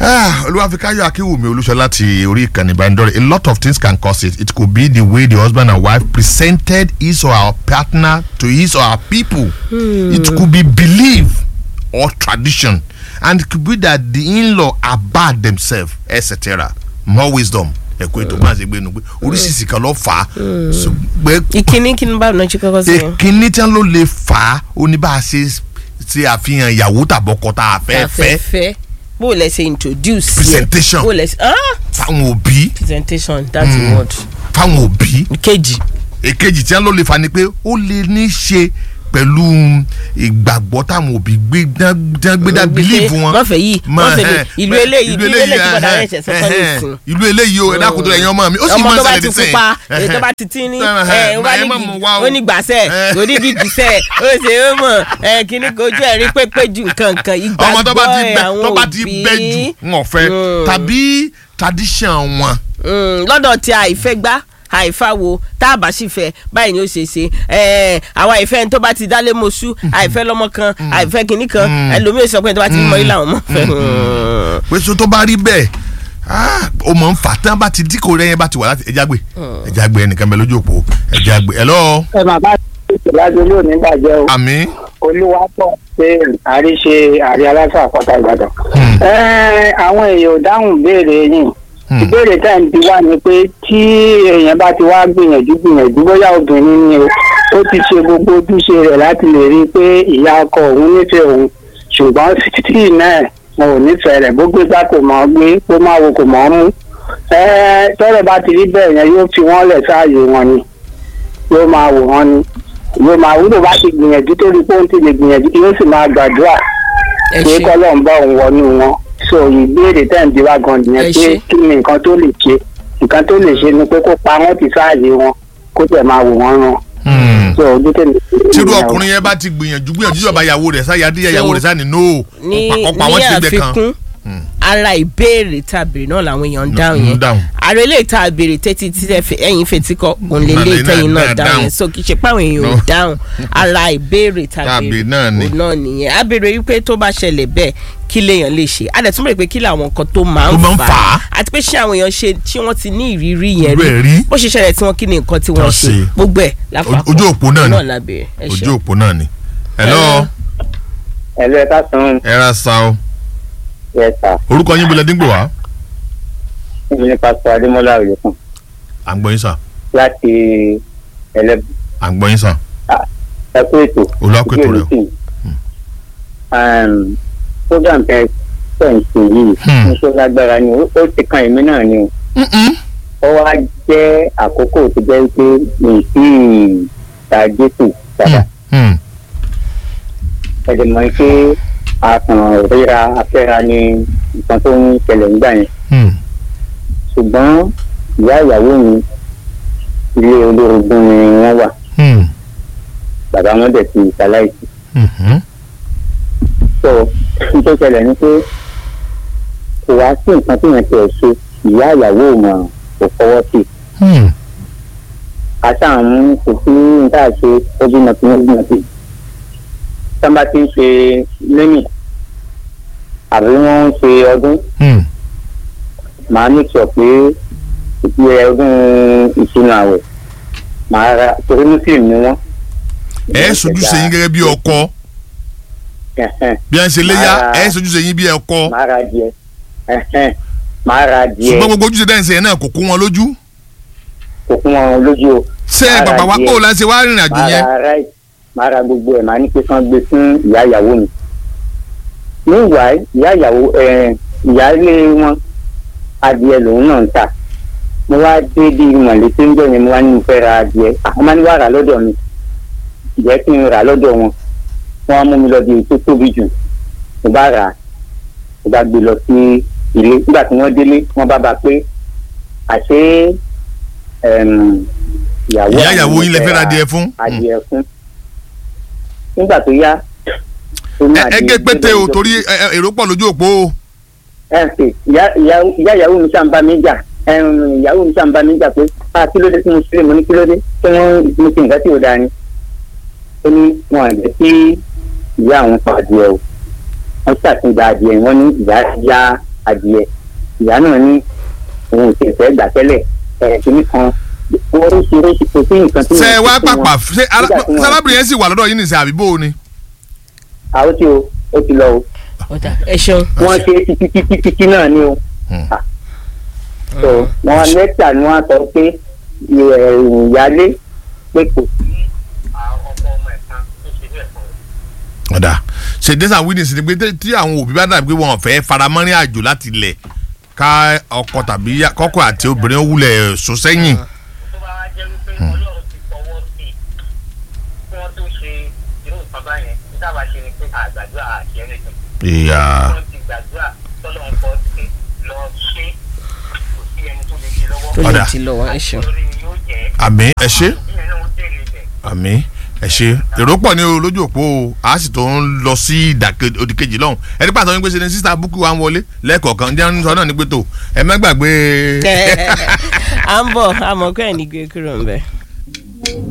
Ah, olúwàfíkáyọ̀ akínwùmí olúṣọlá ti orí ìkànnì ìbánidọ́rẹ̀ a lot of things can cause it it could be the way the husband and wife presented his or her partner to his or her people it could be belief or tradition and it could be that the in-law are bad themselves etc more wisdom ẹ̀kọ́ ètò máa ṣe gbénu pé oríṣiríṣi kan ló fà á ṣùgbọ́n ìkíní kíní báwo náà ṣe kọ́kọ́ sí yẹn. ìkíní tí wọn ló lè fà á ó ní bá a ṣe ṣe àfihàn ìyàwó tàbọkọ tá a fẹ́ fẹ́ fẹ́ bó o lẹ ṣe introduce yẹ. Presentation. bó o lẹ ṣe ah fáwọn òbí presentation that's the word. fáwọn òbí kejì èkejì tí wọn ló lè fà ni pé ó lè ní í ṣe pẹ̀lú ìgbàgbọ́ táwọn òbí gbé dá- dá- gbé dá bílíìfù wọn. wọ́n fẹ́ yìí wọ́n fẹ́ ní ìlú eléyìí ìlú eléyìí tí bọ̀dá rẹ̀ ṣẹ̀ sọ́kọ́ ní ìsìn. ìlú eléyìí o ẹ̀dá kùtù ẹ̀yin ọmọ mi ó sì ọmọ máa ń tó bá ṣẹlẹ̀ ti nísìnyí. pupa èyí tó bá ti tí ní ẹ wá ní ẹ má mú wá o. ó ní gbàsẹ ó ní gìgísẹ ó ṣe é mọ ẹ kíní kojú ẹ rí pépé ju nǹkan kan ọmọ tó bá ti ìgbàgbọ́ ẹ bẹ àwọn tó bá ti òbí bẹ jù ń ọ̀fẹ́ tàbí tradition wọn. Mm, lọ́dọ̀ tí àìfẹ́ gbá àìfáwo tá a bá sì fẹ́ báyìí ni ó ṣe ṣe ẹ̀ẹ́ àwa ìfẹ́ tó bá ti dálé mọ́ṣú àìfẹ́ lọ́mọ kan àìfẹ́ kìíní kan ẹlòmíì sọ pé tó bá ti mọ ilé àwọn ọmọ fẹ́. pé so tó bá rí bẹ́ẹ̀ ah, ó mọ̀ ń fà tán bá ti díkò rẹ̀ yẹn bá ti wà láti ẹja gbé ẹja gbé ẹnìkan bẹ lójú òpó ẹja gbé ẹ lọ ẹ máa bá ìṣèlájú lónìí bàjẹ́ o àmì olúwapọ̀ pé àríṣe àrí aláṣà àpáta ìbàdàn. Ẹ́, àwọn èèyàn ò dáhùn béèrè yìí ìbéèrè tá à ń bi wá ni pé tí èèyàn bá ti wá gbìyànjú gbìyànjú bóyá obìnrin ni o ó ti ṣe gbogbo ojúṣe rẹ̀ láti lè rí i pé ìyá ọkọ òun nífẹ̀ẹ́ òun ṣùgbọ́n títí náà wọn ò nífẹ̀ẹ́ rẹ̀ bó gbé gbá kò mọ̀ ọ́ gbé bó má wo kò mọ̀ ọ́ mú. Ẹ́, tọ́rọ̀ bá ti rí bẹ́ẹ̀ yẹn yóò fi wọ́n lẹ̀ sáàyè wọn ni yóò máa wò wọ́n ni yóò máa wúlò bá ti gbìyànjú tó rí pé ó ń ti lè gbìyànjú yóò sì máa gbàdúrà ẹ pé ṣe kọ́lọ́ ń bá òun wọnú wọn so ìbéèrè tẹ̀ ń di wá gan nìyẹn Ẹ pé ṣé. kí ni nǹkan tó lè ṣe nǹkan tó lè ṣe ni pé kó pa wọ́n ti sáàyè wọn kó tẹ̀ máa wò wọ́n ràn so ojú tèmi. tírú ọkùnrin yẹn bá ti gbìyànjú gbìyànjú ìjọba ìyàwó rẹ̀ sáyà díẹ̀ ìyàwó rẹ̀ sáà ní no ní ọ̀pọ̀ àwọn ní ti gbẹ kan àfikún ara ìbéèrè tá a béèrè náà làwọn èèyàn ń dáhùn ń yẹn dáhùn. ara eléyìí tá a béèrè tẹ́tí tí ẹ fi- ẹ̀yin fetí kọ òun lè lé Àlè náà tẹ́yìn náà náà dáhùn dáhùn. yẹn so kì í ṣe páwọn èèyàn ò No. dáhùn ara ìbéèrè tá a Tá a béèrè béèrè náà ni. òun náà nìyẹn a béèrè wípé tó bá ṣẹlẹ̀ bẹ́ẹ̀ kí lèèyàn lè ṣe a dẹ̀ tún bèrè pé kí làwọn nǹkan tó máa Tó ń máa ń fà fà á á. àti pé ṣé àwọn èèyàn ṣe tí wọ́n ti ní ìrírí yẹn Bẹ́ẹ̀ rí rí. bó ṣe ṣẹlẹ̀ tí wọ́n kí ni nǹkan tí wọ́n Tán ṣe ṣe. gbogbo ẹ̀ lápapọ̀ ojú òpó náà ni. náà la béèrè ẹ ṣé. ojú òpó náà ni hello ẹ̀lú ẹ̀ka sàn ẹ ra sa o yẹ sà orúkọ yín bolẹ̀ dígbò wá níbi ní pásítọ̀ adémọ́lá òyìnbó à ń gbọ́ yín sà láti ẹlẹ́bù à ń gbọ́ yín sà ẹkú ètò Olúwapọ̀ ètò rẹ̀ o. program tẹ tẹ̀sí yìí Hmm. níṣẹ́ lágbára ni ó ó ti kan èmi náà ni o. ó wá jẹ́ àkókò tó jẹ́ pé mi ì tí ì ta jésù padà Hmm. ẹ̀dẹ̀ mọ̀ pé àtàn ríra afẹ́ra ni nǹkan tó ń ṣẹlẹ̀ nígbà yẹn Hmm. ṣùgbọ́n ìyá ìyàwó mi ilé olórogún ni wọ́n wà Hmm. bàbá wọn dẹ̀ ti ṣaláìsí Mhm. so n tó ṣẹlẹ̀ ni pé kò wá sí nǹkan tí yẹn ti ẹ̀ ṣe ìyá ìyàwó mọ̀ kò fọwọ́ sí i Hmm. àtàwọn kò sí níta ṣe ojú náà tí wọ́n gbìyànjú sí sábà tí ń ṣe lẹ́yìn àbí wọ́n ń ṣe ọdún Hmm. màá ní sọ pé ìpínlẹ̀ ọdún ìṣúná àwẹ̀ màá ra torí muslim ni wọ́n. ẹ sojú sẹ́yìn gẹ́gẹ́ bí ọkọ Ẹ̀hẹ́n, bí a ń ṣe léyà Ara- ẹ sojú sẹ́yìn bí ọkọ màá ra díẹ̀ Ẹ̀hẹ́n, màá ra díẹ̀ ṣùgbọ́n gbogbo ojúṣe dáhùn sẹ́yìn náà kò kó wọn lójú kò fún wọn lójú o. ṣé Ara bàbá wa díẹ̀. kó o láti wá rìnrìn àjò màá yẹn ra rice màá ra gbogbo ẹ̀ màá ní pé kán gbé fún ìyá ìyàwó mi. meanwhile ìyá ìyàwó ẹ̀ ìyáálé wọn adìẹ lòun náà ń tà mo wá dé bí mọ̀lẹ́tí ń jọ yẹn mo wá ní mo fẹ́ ra adìẹ àwọn máa ní wàá rà lọ́dọ̀ mi ìjẹ́ kí n rà lọ́dọ̀ wọn wọ́n á mú mi lọ bí èyí tó tóbi jù mo bá rà á mo bá gbé lọ sí ilé nígbà tí wọ́n délé wọ́n bá bá pé àṣé ẹm, ìyàwó ìyá àwọn ìyàwó yín lè fẹ́ fẹ́ ra ra adìẹ fún adìẹ fún nígbà tó yá ó ní ẹ ẹ adìẹ gé pété o gbẹdẹ torí ẹ- ẹ- èrò pọ̀ lójú òpó o ẹ ṣe ìyá ìyá ìyá ìyàwó mi ṣàǹbá mi jà ẹm, ìyàwó mi ṣàǹbá mi jà pé a kí ló dé tí mo ṣe mo ní kí ló dé tí wọ́n mo ṣe nǹkan tí ò dáa ni ó ní wọn àgbẹ̀ tí ìyá àwọn pa adìẹ o wọ́n ṣàtúndà adìẹ wọ́n ní ìyá ya adìẹ ìyá náà ní òun ò tiẹ̀ fẹ́ gbà tẹ́lẹ̀ ẹ̀ kìíní kan oríṣiríṣi kò sí nǹkan tí ṣe wọ́n wá ṣe fún pàpà wọn. ṣe ara- Nígbà tí wọ́n- ṣe arábìnrin yẹn sì wà lọ́dọ̀ yín nìṣẹ́ àbí bó o ni. àwọn tí o ó ti lọ o ọ̀dà ẹ ṣeun. wọ́n ṣe títí títí títí náà ni o Hmm. Ah. so wọ́n lẹ́tà ni wọ́n sọ pé ẹ̀, ìyálé pé kò sí ọmọ ọmọ ẹ̀ kan tó ṣe bẹ́ẹ̀ fún un. ọ̀dà ṣe days and witness ni pé tí- tí àwọn òbí bá dàbí pé wọn ò fẹ́ faramọ́rin àjò láti ilẹ̀ ká ọkọ tàbí ya- kọ́kọ́ àti obìnrin ó wulẹ̀ sọ sẹ́yìn. tó bá wá jẹ́ wípé ọlọ́run ti fọwọ́ sí i kí wọ́n tó ṣe irú nǹkan báyẹn ní sábà ṣe ni pé àgbàdúrà àti ẹnìkan ìyá wọ́n ti gbàdúrà tọ́lọ́run kọ́ sí lọ ṣe kò sí ẹni tó lè ṣe lọ́wọ́ tó lè Ọ̀dà. ti lọ wá ẹ ṣeun. lórí ni yóò jẹ́ àmì ẹ ṣe ìyẹn náà ó dèrè ibẹ̀. àmì ẹ ṣe èrò pọ̀ ní o lójú òpó o a sì tó ń lọ sí ìdàkejì òdìkejì lọ́hùn ẹni pàtó ní pé ṣe ni sísá búkú wa ń wọlé lẹ́ẹ̀kọ̀ọ̀kan jẹ́ ń sọ náà ní pé tó ẹ má gbàgbé. à ń bọ̀ àmọ́ kọ́ ẹ̀ ní gbé kúrò ń bẹ̀.